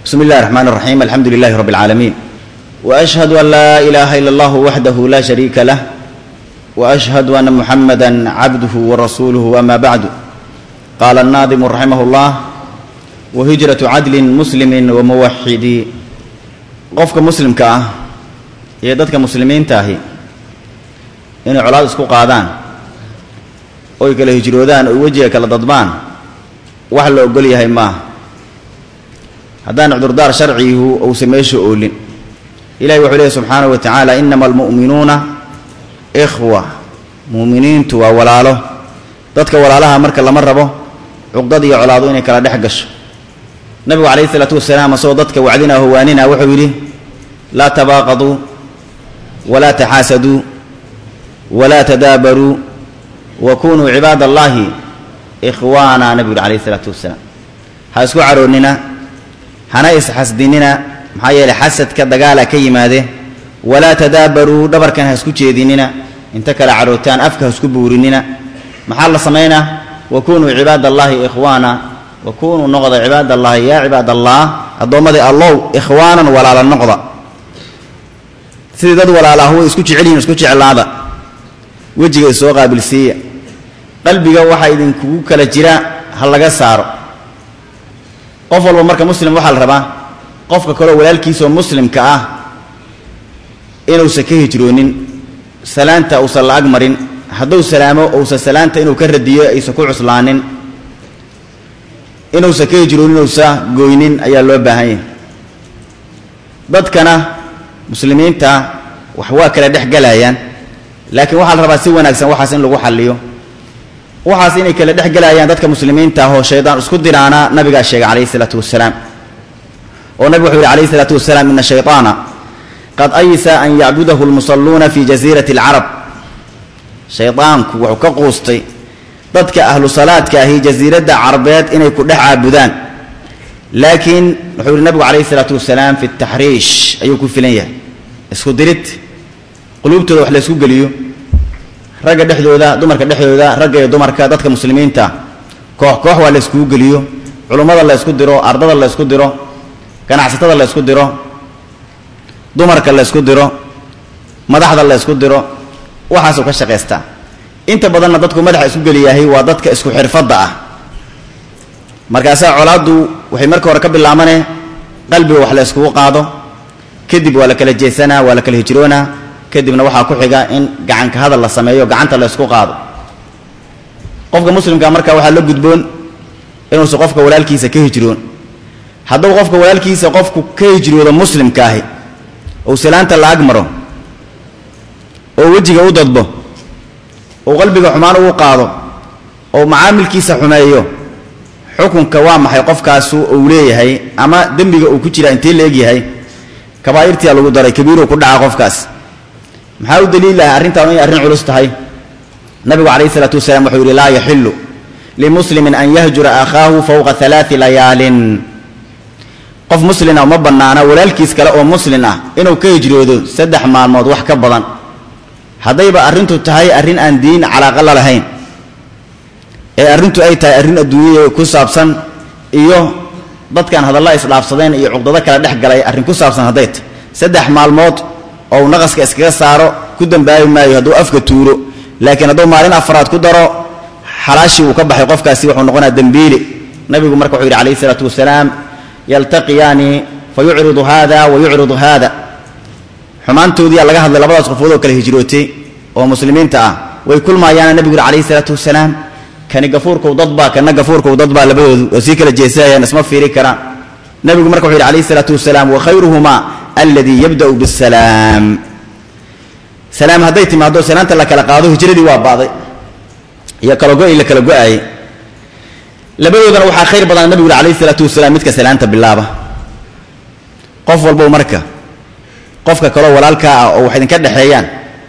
بسم الله الرحمن الرحيم الحمد لله رب العالمين واشهد ان لا اله الا الله وحده لا شريك له واشهد ان محمدا عبده ورسوله اما بعد قال الناظم رحمه الله وهجره عدل مسلم وموحد qofka muslimka ah iyo dadka muslimiinta ahi inay colaad isku qaadaan oy kala hijroodaan oy wejiga kala dadbaan wax la ogol yahay maaha haddaan cudurdaar sharcigu uusan meesha oolin ilahi wuxuu leehy subxaanahu wa tacaala inama almu'minuuna ikhwa mu'miniintu waa walaalo dadka walaalaha marka lama rabo cuqdad iyo colaado inay kala dhex gasho nabigu calayhi isalaatu wasalaam asagoo dadka wacdina howaanina wuxuu yidhi laa tabaaqaduu walaa taxaasaduu walaa tadaabaruu wa kunuu cibaad allaahi ikhwaana nabigu yidhi calayhi isalaatu wasalaam ha isku caroonnina hana isxasdinina maxaa yeeley xasadka dagaala ka yimaade walaa tadaabaruu dhabarkan ha isku jeedinina inta kale carootaan afka ha isku buurinina maxaa la samaynaa wa kunuu cibaad allaahi ikhwaana wa kunuu noqda cibaad allaahi yaa cibaad allah addoommadii allow ikhwaanan walaala noqda sidii dad walaalaahu way isku jecel yihin isku jeclaada wejiga isoo qaabilsiiya qalbiga waxaa idinkugu kala jira ha laga saaro qof walba marka muslim waxaa la rabaa qofka kaleo walaalkiisaoo muslimka ah inuusan ka hijroonin salaanta uusan la ag marin hadduu salaamo uusan salaanta inuu ka radiyo aysan ku cuslaanin inuusan ka hijroonin uusa gooynin ayaa loo baahan yahay dadkana muslimiinta wax waa kala dhex galayaan laakiin waxaa la rabaa si wanaagsan waxaas in lagu xalliyo waxaas inay kala dhex gelayaan dadka muslimiinta ah oo shaydaan isku diraana nabigaa sheegay calayhi isalaatu wasalaam oo nabigu wuxuu yihi calayhi isalaatu wasalaam ina shayطaana qad aysa an yacbudahu lmusalluuna fi jasiirati alcarab shaydaanku wuxuu ka quustay dadka ahlu salaadka ahi jasiiradda carabeed inay ku dhex caabudaan laakiin wuxuu yihi nabigu calayhi isalaatu wasalaam fi taxriish ayuu ku filan yahay isku dirid quluubtooda wax la ysku geliyo ragga dhexdooda dumarka dhexdooda ragga iyo dumarka dadka muslimiinta koox koox waa la yskugu geliyo culummada la ysku diro ardada la ysku diro ganacsatada la ysku diro dumarka la ysku diro madaxda la ysku diro waxaasuu ka shaqaystaa inta badanna dadku madaxa isku geliyahay waa dadka isku xirfadda ah markaasaa colaaddu waxay marka hore ka bilaabanee qalbiga wax la yskugu qaado kadib waa la kala jeesanaa waa la kala hijroonaa kadibna waxaa ku xiga in gacanka hadal la sameeyo gacanta la ysku qaado qofka muslimka marka waxaa la gudboon inuusan qofka walaalkiisa ka hijroon hadduu qofka walaalkiisa qofku ka hijroodo muslimkaahi ou salaanta la ag maro oo wejiga u dadbo oo qalbiga xumaan ugu qaado oo macaamilkiisa xumeeyo xukunka waa maxay qofkaasu uu leeyahay ama dembiga uu ku jiraa intee la egyahay kabaa'irtiyaa lagu daray kabiiruu ku dhaca qofkaas maxaa u daliilaha arrintaan inay arrin culus tahay nabigu calayhi isalaatu wasalaam wuxuu yidhi laa yaxilu limuslimin an yahjura akhaahu fowqa alaai layaalin qof muslina uma bannaana walaalkiis kale oo muslin ah inuu ka hijroodo saddex maalmood wax ka badan haddayba arrintu tahay arrin aan diin calaaqa la lahayn ee arrintu ay tahay arrin adduunyada ku saabsan iyo dadkan hadalla isdhaafsadeen iyo cuqdado kala dhex galay arrin ku saabsan hadday tahy saddex maalmood oo uu naqaska iskaga saaro ku dambaabi maayo hadduu afka tuuro laakiin hadduu maalin afraad ku daro xalaashii uu ka baxay qofkaasi wuxuu noqonaa dembiili nabigu marka wuxuu yidhi calayhi isalaatu wasalaam yaltaqiyaani fa yucridu haada wa yucridu haada xumaantoodiyaa laga hadlay labadaas qofood oo kale hijrootay oo muslimiinta ah way kulmaayaana nebigu yidhi calayhi isalaatu wasalaam kani gafuurkow dadbaa kana gafuurkow dadbaa labadoodu oo sii kala jeesayaan isma fiiri karaan nebigu marka wuxu yidhi calayhi isalaatu wasalaam wa khayruhumaa alladii yabda'u bisalaam salaam hadday timaaddo salaanta la kala qaado hijradii waa ba'day iyo kala go-i la kala go-aayey labadoodana waxaa khayr badan nabigu yuri alayhi isalaatu wasalaam midka salaanta bilaaba qof walbow marka qofka kaloo walaalkaa ah oo wax idinka dhexeeyaan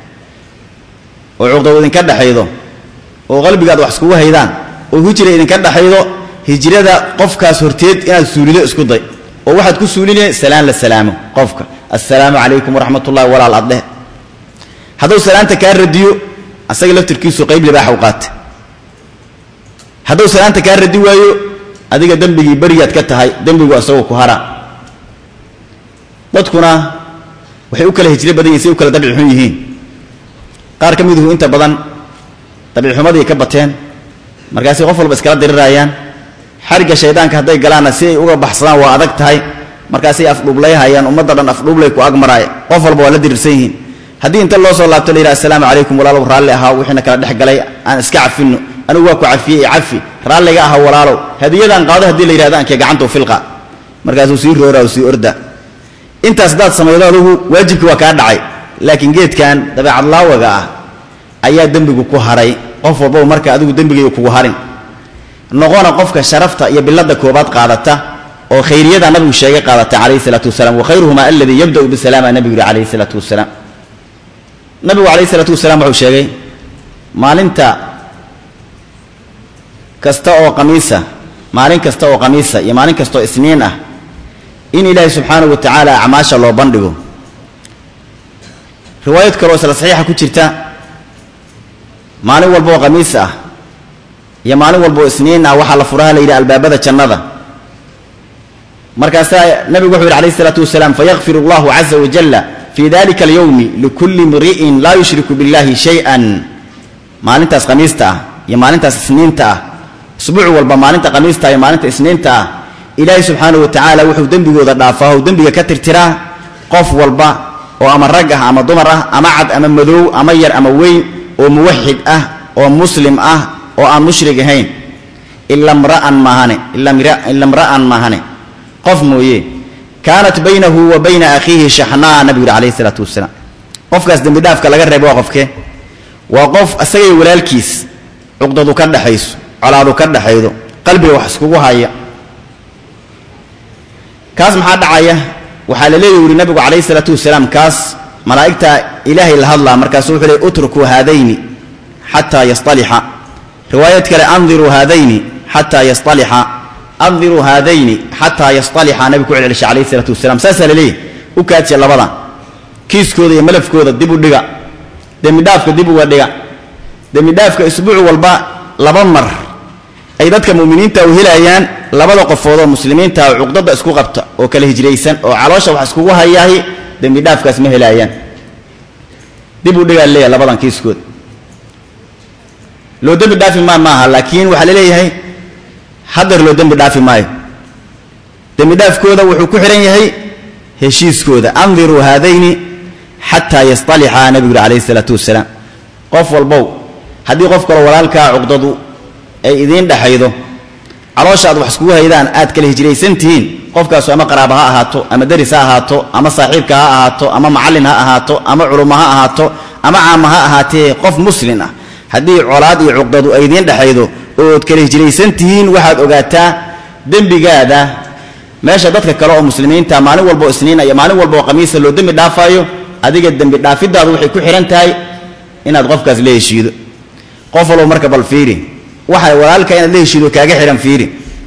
oo cuqdad idinka dhexaydo oo qalbigaad wax iskugu haydaan oo hijra idinka dhexaydo hijrada qofkaas horteed inaad suulido isku day oo waxaad ku suulinaya salaan la salaamo qofka assalaamu calaykum waraxmat ullahi walaal addheh hadduu salaanta kaa radiyo asaga laftirkiisu qayb libaaxa u qaata hadduu salaanta kaa radi waayo adiga dembigii berigaad ka tahay dembigu asagoo ku hara dadkuna waxay u kala hijro badan yihin say u kala dabci xun yihiin qaar ka miduhu inta badan dabcixumadii ka bateen markaasay qof walba iskala dirirayaan xarigga shaydaanka hadday galaanna si ay uga baxsadaan waa adag tahay markaasay afdhuublayhayaan ummadda dhan afdhuublay ku agmaraay qof walba waa la dirirsan yihiin haddii inta loo soo laabto la yidhaha assalaamu calaykum walaalow raalli ahaa wixiina kala dhex galay aan iska cafinno anigu waa ku cafiyey i cafi raalliga aha walaalow hadiyadaan qaado haddii la yidhahdo ankee gacantau filqa markaasuu sii roora u sii orda intaas haddaad samaydo adugu waajibkii waa kaa dhacay laakiin geedkan dabeecad laawaga ah ayaa dembigu ku haray qof walbaba marka adigu dembigay kugu harin noqona qofka sharafta iyo bilada koobaad qaadata oo khayriyada nabigu sheegay qaadata calayhi salaatu wasalaam wakhayruhuma aladii yabda'u bisalaama nabigu yihi calayhi salaatu wasalaam nabigu calayhi salaatu wasalaam wuxuu sheegay maalinta kasta oo qamiisa maalin kasta oo qamiisa iyo maalin kasta oo isniin ah in ilaahay subxaanahu wa tacaala acmaasha loo bandhigo riwaayad kaloo isla saxiixa ku jirta maalin walba oo qamiis ah iyo maalin walba oo isniin ah waxaa la furaha la yidhi albaabada jannada markaasaa nabigu wuxuu yidhi alayh isalaatu wasalaam fayakfir allahu caza wajalla fii dalika alyowmi likulli mri'in laa yushriku billahi shay-an maalintaas khamiista ah iyo maalintaas isniinta ah isbuuc walba maalinta khamiista iyo maalinta isniinta ah ilaahay subxaanahu wa tacaala wuxuu dembigooda dhaafaa oo dembiga ka tirtiraa qof walba oo ama rag ah ama dumar ah ama cad ama madow ama yar ama weyn oo muwaxid ah oo muslim ah oo aan mushrig ahayn ila mra'an maahane ila mra'an maahane qof mooye kaanat baynahu wa bayna akhiihi shaxnaa nabigu yidhi alayhi isalaatu wasalaam qofkaas dembi dhaafka laga reebo waa qofke waa qof isagay walaalkiis cuqdadu ka dhexayso colaadu ka dhexaydo qalbiga wax iskugu haya kaas maxaa dhacaya waxaa la leeyahy yuri nabigu calayhi isalaatu wasalaam kaas malaa'igta ilaahay la hadlaa markaasu wuxuu leey utrukuu haadayni xataa yastalixa riwaayad kale andiruu haadayni xataa yastalixa andiruu haadayni xataa yastalixa nabigu ku celcelishay calayhi isalaatu wasalaam saasaa la leeyahy u kaadsiya labada kiiskooda iyo malafkooda dib u dhiga dembidhaafka dib uga dhiga dembidhaafka isbuuc walba laba mar ay dadka mu'miniinta u helayaan labada qofood oo muslimiinta oo cuqdada isku qabta oo kala hijraysan oo caloosha wax iskugu hayaahi dembi dhaafkaas ma helaayaan dib u dhigaa leeyahay labadan kiiskood loo dembi dhaafi maa maaha laakiin waxaa la leeyahay hadeer loo dembi dhaafi maayo dembi dhaafkooda wuxuu ku xihan yahay heshiiskooda andiruu haadayni xataa yastalixa nabigu yuri calayhi isalaatu wasalaam qof walbow haddii qof kaloo walaalkaa cuqdadu ay idiin dhexaydo caloosha aad wax iskugu haydaan aad kala hijraysan tihiin qofkaasu ama qaraaba ha ahaato ama deris ha ahaato ama saaxiibka ha ahaato ama macallin ha ahaato ama culummo ha ahaato ama caama ha ahaatee qof muslin ah haddii colaad iyo cuqdadu ay idiin dhexaydo ood kala hijraysan tihiin waxaad ogaataa dembigaada meesha dadka kale oo muslimiinta maalin walbaoo isniina iyo maalin walba oo khamiisa loo dembi dhaafaayo adiga dembi dhaafidaadu waxay ku xidhan tahay inaad qofkaas la heshiido qof walba marka bal fiiri waxa walaalka inaad la heshiido kaaga xidhan fiiri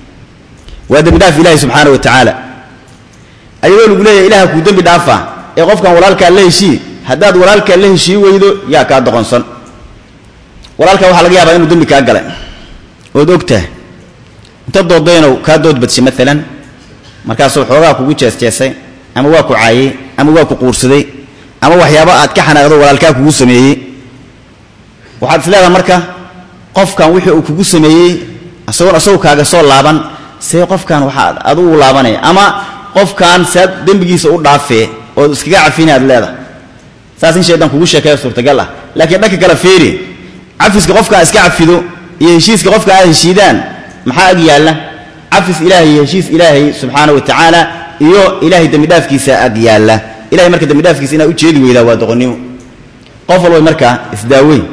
waa dembi dhaaf ilaahi subxaana wa tacaala ayadoo lagu leeyahay ilaha kuu dembi dhaafa ee qofkan walaalkaa la heshii haddaad walaalkaa la heshii weydo yaa kaa doqonsan walaalkaa waxaa laga yaabaa inuu dembi kaa galay ood ogtahay inta doodaynow kaa doodbadshay maalan markaasuu xoogaa kugu jeesjeesay ama waa ku caayey ama waa ku quursaday ama waxyaabo aad ka xanaaqdo walaalkaa kugu sameeyey waxaad is leedaha marka qofkan wixii uu kugu sameeyey isagoon isagu kaaga soo laaban see qofkan waxaad adugu laabanaya ama qofkan saad dembigiisa u dhaafee ood iskaga cafina aad leedahay saas in shaydan kugu sheekeeyo suurtagal ah laakiin dhanka kale fiiri cafiska qofka iska cafido iyo heshiiska qofka aad heshiidaan maxaa ag yaalla cafis ilaahay iyo heshiis ilaahay subxaana wa tacaala iyo ilaahay dembidhaafkiisa ag yaalla ilahay marka dembidhaafkiisa inaad ujeedi weydaa waa doqonnimo qof walba markaa isdaaweyn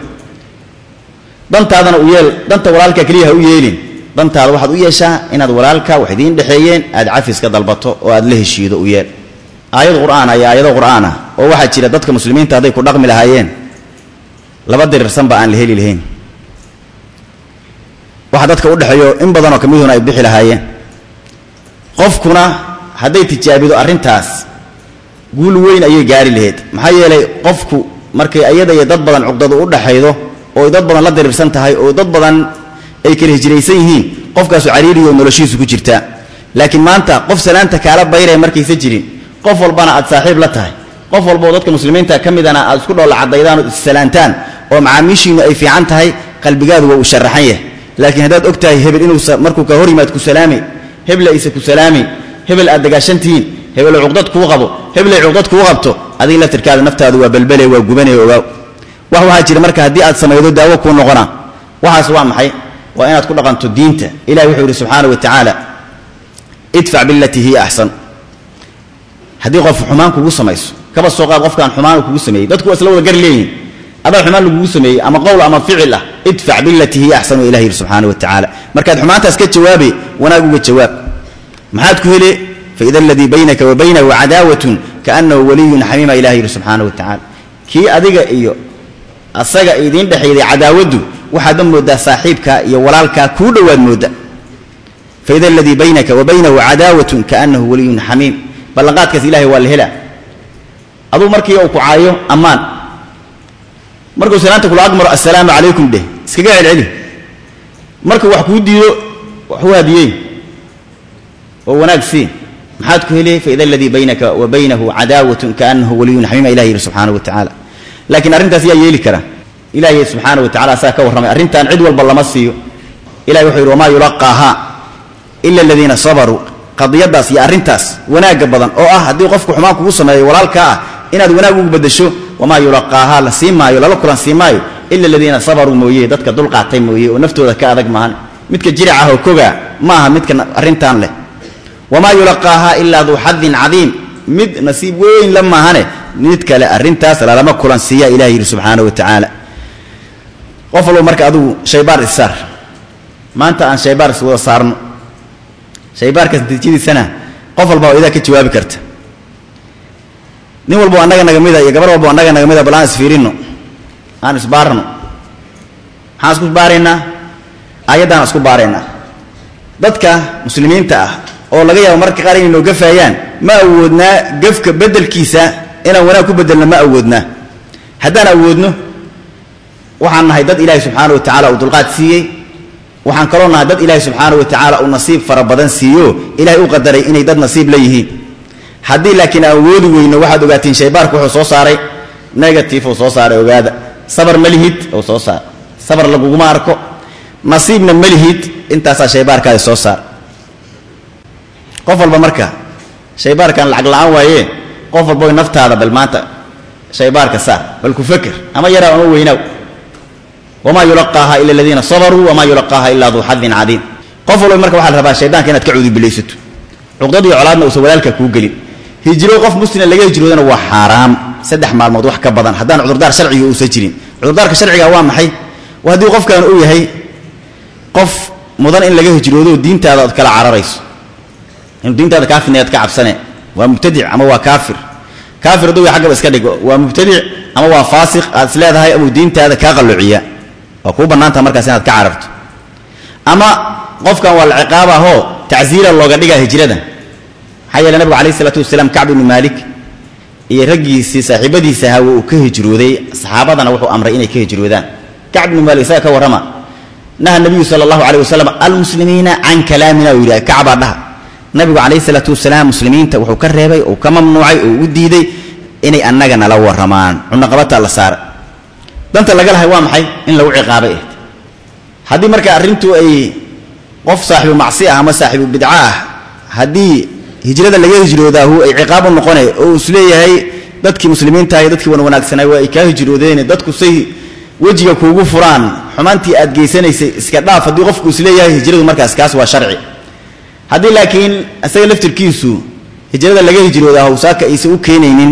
dantaadana u yeel danta walaalka keliya ha u yeelin dantaada waxaad u yeeshaa inaad walaalka wax idiin dhexeeyeen aad cafiska dalbato oo aad la heshiido u yeel aayad qur'aan iyo aayado qur'aan ah oo waxaa jira dadka muslimiinta hadday ku dhaqmi lahaayeen laba dirirsanba aan la heli lahayn waxa dadka u dhexeeyo in badanoo kamiduna ay bixi lahaayeen qofkuna hadday tijaabido arrintaas guul weyn ayay gaari lahayd maxaa yeelay qofku markay ayada iyo dad badan cuqdadu u dhaxaydo oo dad badan la dirirsan tahay oo dad badan ay kala hijraysan yihiin qofkaasu cariiriyo noloshiisu ku jirtaa laakiin maanta qof salaanta kaala bayraya markaysa jirin qof walbana aad saaxiib la tahay qof walboo dadka muslimiinta ka midana aad isku dhoolla caddaydaan oo issalaantaan oo macaamiishiinnu ay fiican tahay qalbigaadu waa uu sharaxan yahay laakiin haddaad og tahay hebel inuu markuu ka hor yimaad ku salaamay hebel aysa ku salaamay hebel aad dagaashantihiin hebel cuqdad kuu qabo hebelay cuqdad kuu qabto adiga laftirkaada naftaadu waa balbele waa gubanaya ogaaw wax waxaa jira marka haddii aad samaydo daawo kuu noqonaa waxaas waa maxay waa inaad ku dhaqanto diinta ilahi wuxuu yidhi subxaana wa tacaala idfac bilatii hiya axsan haddii qof xumaan kugu samayso kaba soo qaad qofkaan xumaan kugu sameeyey dadku waa isla wada gar leeyihin adaa xumaan lagugu sameeyey ama qowl ama ficil ah idfac bilatii hiya axsan ilah yidhi subxaana wa tacaala markaad xumaantaas ka jawaabe wanaag uga jawaab maxaad ku hele faida aladii baynaka wa baynahu cadaawatun kaanahu waliyun xamiima ilah yidhi subxaana wa tacaala kii adiga iyo asaga idiin dhexayday cadaawaddu waxaadma mooddaa saaxiibkaa iyo walaalkaa kuu dhowaad moodda faida aladii baynaka wa baynahu cadaawatun kaanahu waliyun xamiim ballanqaadkaas ilahay waa la helaa aduu markii uu ku caayo ammaan markuu salaanta kula agmaro assalaamu calaykum dheh iskaga celceli markuu wax kuu diido wax u hadiyey oo wanaag sii maxaad ku heliyey faida aladii baynaka wa baynahu cadaawatun kaanahu waliyun xamiima ilah yidhi subxaana wa tacaala laakiin arrintaas yaa yeeli kara ilaahay subxaana wa tacala asaa ka warramay arrintan cid walba lama siiyo ilahi wuxuu yidhi wamaa yulaqaahaa ila aladiina sabaruu qadiyadaas iyo arrintaas wanaagga badan oo ah haddii qofku xumaan kugu sameeyo walaalkaa ah inaad wanaag ugu bedasho wamaa yulaqaahaa la sii maayo lala kulan sii maayo ila aladiina sabaruu mooye dadka dulqaatay mooye oo naftooda ka adag maahan midka jiric ah oo kogaa ma aha midka arrintan leh wamaa yulaqaahaa ilaa duu xadin cadiim mid nasiib weyn la maahane mid kale arrintaas lalama kulan siiya ilah yidhi subxaana wa tacaala qof walba marka adugu shaybaar issaar maanta aan shaybaar is wada saarno shaybaarkaas natiijadiisana qof walba oo idaa ka jawaabi karta nin walbo annaga naga mida iyo gabar walbo annaga naga mida bal aan isfiirinno aan isbaarno maxaan isku baaraynaa aayaddaan isku baaraynaa dadka muslimiinta ah oo laga yaabo marka qaar inay noo gafaayaan ma awoodnaa gafka beddelkiisa inaan wanaag ku beddelno ma awoodnaa haddaan awoodno waxaan nahay dad ilaahi subxaana wa tacala uu dulqaad siiyey waxaan kaloo nahay dad ilaahi subxaana wa tacaala uu nasiib fara badan siiyo ilahay u qadaray inay dad nasiib la yihiin haddii laakiin aan awoodi weyno waxaad ogaatiin shaybaarku wuxuu soo saaray negative uu soo saaray ogaada sabar ma lihid uu soo saar sabar laguguma arko nasiibna ma lihid intaasaa shaybaarkaadi soo saar qof walba marka shaybaarkan lacag la-aan waaye qof walba naftaada bal maanta shaybaarka saar bal ku feker ama yaraaw ama weynaaw wamaa yulaqaaha ila aladiina sabaruu wamaa yulaqaaha ilaa duu xadin cadiim qof walba marka waxaa la rabaa shaydaanka inaad ka cuudubilaysato cuqdad iyo colaadna uusan walaalka kuu gelin hijro qof muslima laga hijroodana waa xaaraam saddex maalmood wax ka badan haddaan cudurdaar sharciga uusan jirin cudurdaarka sharciga waa maxay waa haddii qofkan uu yahay qof mudan in laga hijroodo diintaada ood kala cararayso inuu diintaada kaa fidnayaad ka cabsane waa mubtadic ama waa kaafir kaafir hadduu ya xaggaba iska dhigo waa mubtadic ama waa faasiq aad is leedahay amuu diintaada kaa qalloociya waa kuu bannaantaha markaas inaad ka cararto ama qofkan waa la ciqaabahoo tacsiira looga dhigaa hijrada maxaa yeele nabigu alayh isalaatu wasalaam kacb ibnu maalik iyo raggiisii saaxiibadiisa ahaa uu ka hijrooday saxaabadana wuxuu amray inay ka hijroodaan kacb ibnu maalik isaga ka warrama naha nabiyu sala allahu alayh wasalam almuslimiina can kalaamina uu yidhaha kacbaa dhaha nabigu calayhi salaatu wasalaam muslimiinta wuxuu ka reebay uu ka mamnuucay oo u diiday inay annaga nala warramaan cunaqabataa la saara danta laga lahay waa maxay in lagu ciqaabay ahed haddii marka arrintu ay qof saaxibu macsi ah ama saaxibu bidca ah haddii hijrada laga hijroodaahu ay ciqaab u noqone oo is leeyahay dadkii muslimiinta iyo dadkii wan wanaagsanay waa ay kaa hijroodeen dadku say wejiga kuugu furaan xumaantii aad geysanaysay iska dhaaf haddii qofku is leeyahay hijradu markaas kaas waa sharci haddii laakiin isaga laftirkiisu hijrada laga hijroodaahu saaka aysan u keenaynin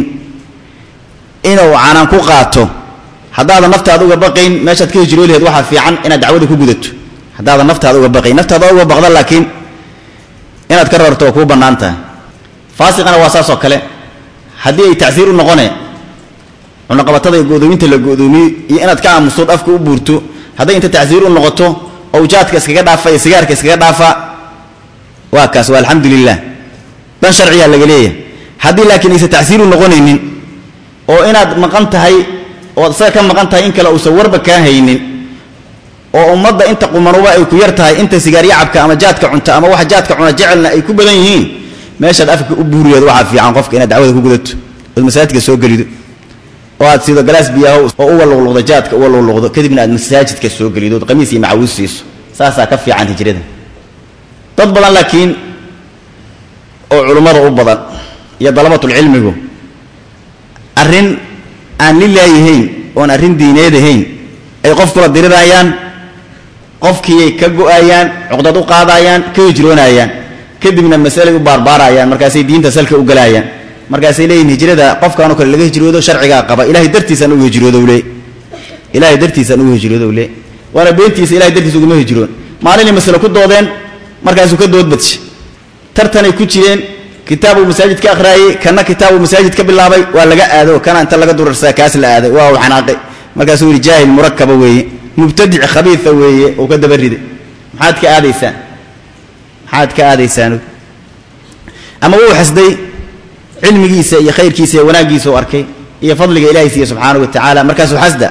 inuu canaan ku qaato haddaadan naftaada uga baqayn meeshaad ka hijroo laheed waxaa fiican inaad dacwada ku gudato haddaadan naftaada uga baqayn naftaada uga baqda laakiin inaad ka rarto waa kuu bannaan tahay faasiqana waa saas oo kale haddii ay tacsiir u noqone cunaqabatada godoominta la godoomiyo iyo inaad ka aamustood afka u buurto hadday inta tacsiir u noqoto owjaadka iskaga dhaafa iyo sigaarka iskaga dhaafa waa kaas waa alxamdu lilah dan sharciyaa laga leeyahay haddii laakiin aysan tacsiir u noqonaynin oo inaad maqan tahay ood isaga ka maqan tahay in kale uusan warba kaa haynin oo ummadda inta qumanuba ay ku yar tahay inta sigaaryo cabka ama jaadka cunta ama wax jaadka cuna jecelna ay ku badan yihiin meeshaad afka u buuriyeed waxaa fiican qofka inaad dacwada ku gudato ood masaajidka soo gelido oo aad siido galaas biyaho oo uga luqluqdo jaadka uga luqluqdo kadibna aad masaajidka soo gelido ood qamiis iyo macawiis siiso saasaa ka fiican hijrada dad badan laakiin oo culummada u badan iyo dalabatulcilmigu arrin aan lilaayahayn oon arrin diineed ahayn ay qof kula dirirayaan qofkiiyay ka go-ayaan cuqdad u qaadayaan ka hijroonayaan kadibna masalay u baarbaarayaan markaasay diinta salka u galaayaan markaasay leeyihin hijrada qofkaanoo kale laga hijroodo sharcigaa qaba ilahay dartiisaan ugu hijroodow le ilahay dartiisaan ugu hijroodow le waana beentiisa ilahay dartiisa uguma hijroon maalinay masale ku doodeen markaasuu ka doodbadshay tartanay ku jireen kitaabuu masaajid ka akhraayey kana kitaabuu masaajid ka bilaabay waa laga aado kana inta laga durarsaa kaas la aaday waa uu xanaaqay markaasuu yihi jaahil murakaba weeye mubtadic khabiia weeye uu ka daba riday maxaad ka aadaysaan maxaad ka aadaysaan ama wuu xasday cilmigiisa iyo khayrkiisa iyo wanaaggiisa u arkay iyo fadliga ilahay siiye subxaanahu wa tacaala markaasuu xasda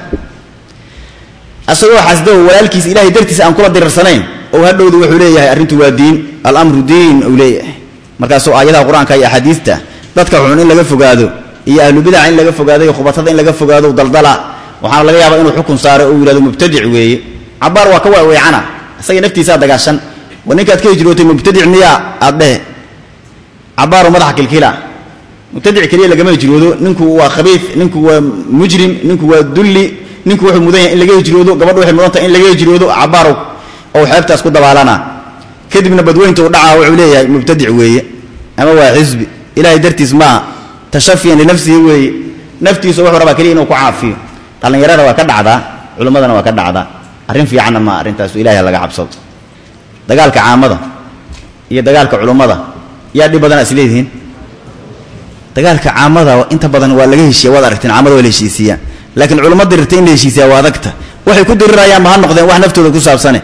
asagoo xasda oo walaalkiisa ilahay dartiisa aan kula dirirsanayn oo hadhowda wuxuu leeyahay arrintu waa diin alamru diin uu leeyahay markaasuu aayadaha qur-aanka iyo axaadiista dadka xun in laga fogaado iyo ahlubidaca in laga fogaado iyo khubatada in laga fogaado daldala waxaana laga yaabaa inuu xukun saaro uu yihahdo mubtadic weeye cabaar waa ka waweecana isaga naftiisaa dagaashan war ninkaad ka hijrootay mubtadic miyaa aad dhehe cabaaru madaxa kilkila mubtadic keliya lagama hijroodo ninku waa khabiid ninku waa mujrim ninku waa dulli ninku wuxuu mudan yahay in laga hijroodo gabadhu waxay mudan tahay in laga hijroodo cabaarow oo xeebtaas ku dabaalana kadibna badweynta u dhacaa wuxuu leeyahay mubtadic weeye ama waa xisbi ilahay dartiis maaha tashafiyan linafsihi weeye naftiisa wuxuu rabaa keliya inuu ku caafiyo dhallinyarada waa ka dhacdaa culimmadana waa ka dhacdaa arrin fiicanna maa arrintaasu ilahay laga cabsado dagaalka caamada iyo dagaalka culummada yaa dhib badana is leedihiin dagaalka caamada inta badan waa laga heshiya waad aragteen caamada waa la heshiisiiyaa laakiin culummo dirirtay in la heshiisiyaa waa adagta waxay ku dirirayaanba ha noqdeen wax naftooda ku saabsane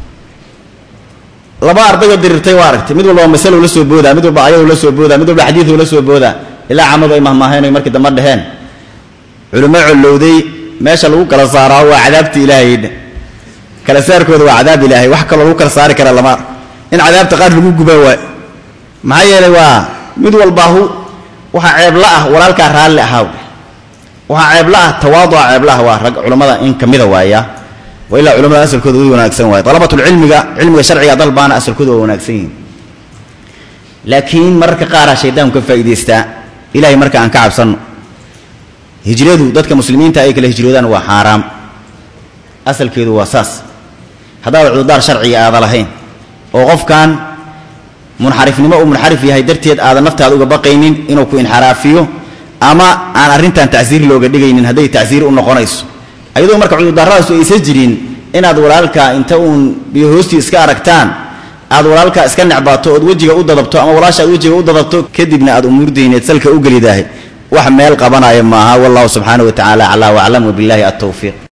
laba ardayoo dirirtay waa aragtay mid walba masalow la soo boodaa mid walba ayadou la soo boodaa mid walba xadiidu la soo boodaa ilaa caamadu ay mahmaaheen oy markii dambe dheheen culimo collowday meesha lagu kala saaraa waa cadaabta ilaahaydha kala saarkooda waa cadaab ilaahay wax kaloo lagu kala saari kara lama in cadaabta qaar lagu gubaa waay maxaa yeelay waa mid walbaahu waxaa ceebla ah walaalkaa raalli ahaaw waxaa ceebla ah tawaaduca ceebla ah waa rag culammada in ka mida waaya wa ilaa culamada asalkooda u wanaagsan waay dalabatulcilmiga cilmiga sharciga dalbaana asalkooda waa wanaagsan yihin laakiin mararka qaaraa shaydaanku ka faa'idaystaa ilahay marka aan ka cabsanno hijradu dadka muslimiinta ay kala hijroodaan waa xaaraam asalkeedu waa saas haddaad cudurdaar sharciga aada lahayn oo qofkan munxarifnimo uu munxarif yahay darteed aadan naftaada uga baqaynin inuu ku inxaraafiyo ama aan arrintan tacsiir looga dhigaynin hadday tacsiir u noqonayso ayadoo marka cudurdaarradaasu aysan jirin inaad walaalka inta uun biyo hoostii iska aragtaan aad walaalka iska necbaato ood wejiga u dadabto ama walaasha aad wejiga u dadabto kadibna aad umuurdayneed salka u gelidaahay wax meel qabanaya maaha wallahu subxaana wa tacaala aclaa waclam wabillahi altawfiiq